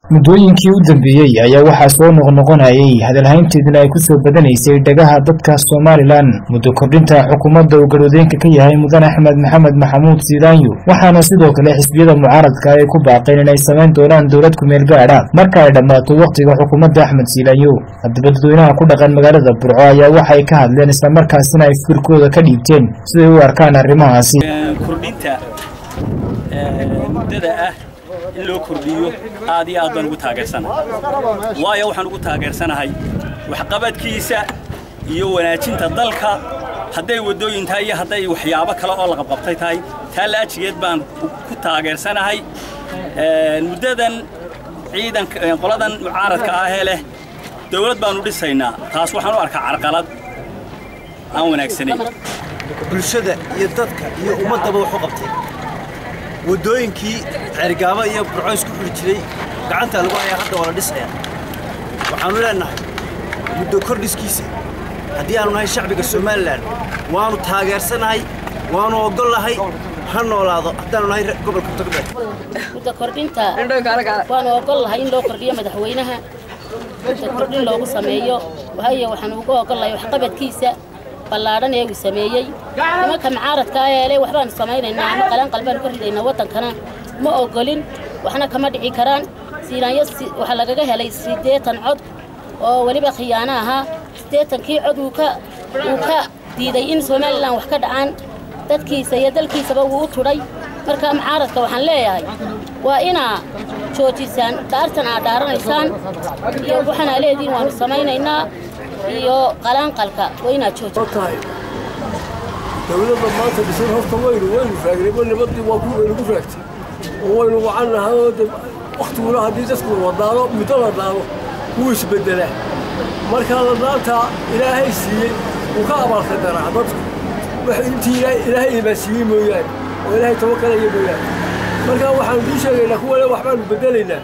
muddooyinkii u dambeeyey ayaa waxaa soo noqnoqonayay hadalhaynteedna ay ku soo badanaysay dhagaha dadka somalilan muddo kordhinta xukuumadda uu garwadeenka ka yahay mudan axmed maxamed maxamuud siidaanyo waxaana sidoo kale xisbiyada mucaaradka ay ku baaqeen inay samayn doonaan dowlad kumeel gaadha marka ay dhammaato wakhtiga xukuumadda axmed siilaanyo haddaba dadweynaha ku dhaqan magaalada burco ayaa waxay ka hadleen islamarkaasina ay fikirkooda ka dhiibteen siday u arkaan arrimahaasi kordhinta muddada ah in loo kordhiyo aad iyo aad baan ugu taageersanahay waayo waxaan ugu taageersanahay waxqabadkiisa iyo wanaajinta dalka hadday waddooyin tahay iyo hadday waxyaabo kale oo la qabqabtay tahay taa laajigeed baan ku taageersanahay muddadan ciidanka qoladan mucaaradka ahee leh dawlad baanu dhisaynaa taas waxaan u arkaa carqalad aan wanaagsanayn bulshada iyo dadka iyo ummaddaba waxu qabtay waddooyinkii ceergaaba iyo burco isku xuli jiray gacantaa lagu hayaa hadda waa la dhisayaa waxaannu leennahay muddo kordhiskiisa haddii aanu nahay shacbiga somalilan waannu taageersanahay waannu oggollahay ha noolaado haddaanu nahay gobolka togdheer muddo kordhinta waannu oggollahay in loo kordhiyo madaxweynaha muddo kordhin loogu sameeyo waayo waxaanu ugu oggollahay waxqabadkiisa ballaadhan ee uu sameeyey nimanka mucaaradka ah eele waxbaanu samaynaynaa ama qalanqal baanu ka ridaynaa waddankana ma oggolin waxna kama dhici karaan siinaanyo waxaa lagaga helay siddeetan cod oo weliba khiyaano ahaa siddeetankii cod uu ka uu ka diiday in somalilan wax ka dhacaan dadkiisa iyo dalkiisaba wuu u tudhay marka mucaaradka waxaan leeyahay waa inaa joojisaan dhaartan aad dhaaranaysaan iyo waxaanaa leediin waanu samaynaynaa iyo qalaanqalka waa inaad joojitahay dawladda maanta dhisan horta waynu waynu raagnay ma nabadii waa ku waynu ku raagtay oo waynu wacannahay oo de waktiguna haddii dadku wadaano muddo la dhaano wuu isbeddelaa marka la dhaantaa ilaahay siiyey wuu ka abaalka daraa dadku wax intii ilaahay imaan siiyey mooyaane oo ilaahay tabakalaya mooyaane marka waxaanu dii sheegaynaa kuwane waxbaanu beddelaynaa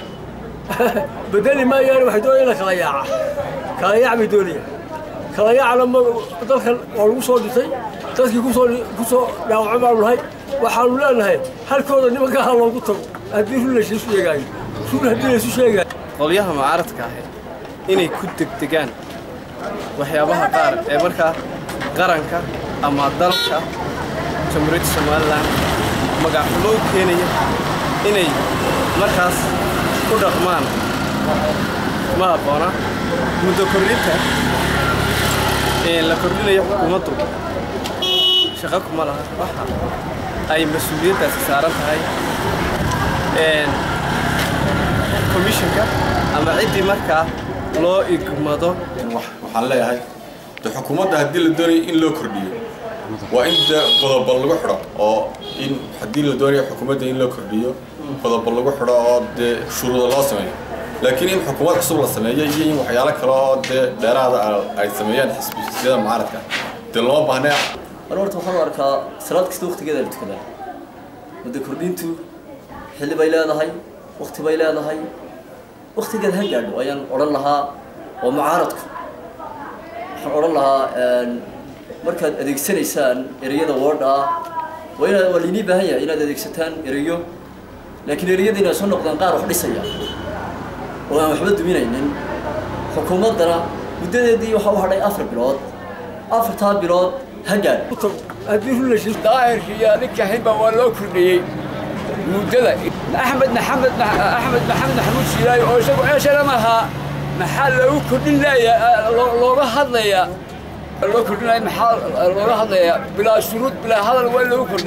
beddeli maayaane waxay doonayaan la kala yaaca kala yaac bay doonayaan kala yaacna ma dalkan waa lagu soo dhintay dadkii kusoo ku soo dhaawaco baanu nahay waxaanu leenahay halkooda nimanka ha loogu tago haddii run laysu sheegaayo run haddii laysu sheegaayo qolyaha mucaaradka ahi inay ku degdegaan waxyaabaha qaar ee markaa qaranka ama dalka jamhuuriyadda somalilan magacxumo u keenaya inay markaas ku dhaqmaan ma habboona muddo kordhinta la kordhinayo xukuumaddu shaqo kuma laha waxa ay mas-uuliyaddaasi saaran tahay komishinka ama ciddii markaa loo igmado waxaan leeyahay de xukuumadda haddii la doonayo in loo kordhiyo waa in de qodobo lagu xidho oo in haddii la doonayo xukuumadda in loo kordhiyo qodobo lagu xidho oo dee shuruuda loo sameeyo laakiin in xukuumad cusub la sameeyo iyo in waxyaalo kale oo dee dheeraada ay sameeyaan xisbiyada mucaaradka dee loo baahnay mar horta waxaan u arkaa salaad kasta waktigeeda la tukadaa muddo kordhintu xilli bay leedahay wakti bay leedahay waktigeeda ha gaadho ayaan odhan lahaa oo mucaaradku waxaan odhan lahaa markaad adeegsanaysaan ereyada woodha ah waa inaad waa lainii baahan yahay inaad adeegsataan ereyo laakiin ereyada inay soo noqdaan qaar wax dhisaya oo aan waxba duminaynin xukuumaddana muddadeedii waxaa u hadhay afar bilood afartaa bilood ha gaadho haddii run laysu daahirkiiyo ninka xilba waa loo kordhiyey muddada axmed maxamed axmed maxamed maxamuud siilaayo oo isagu eeshana mahaa maxaa loogu kordhin leeya looga hadlayaa loo kordhinaya maxaa looga hadlayaa bilaa shuruud bilaa hadal waa loogu kordhin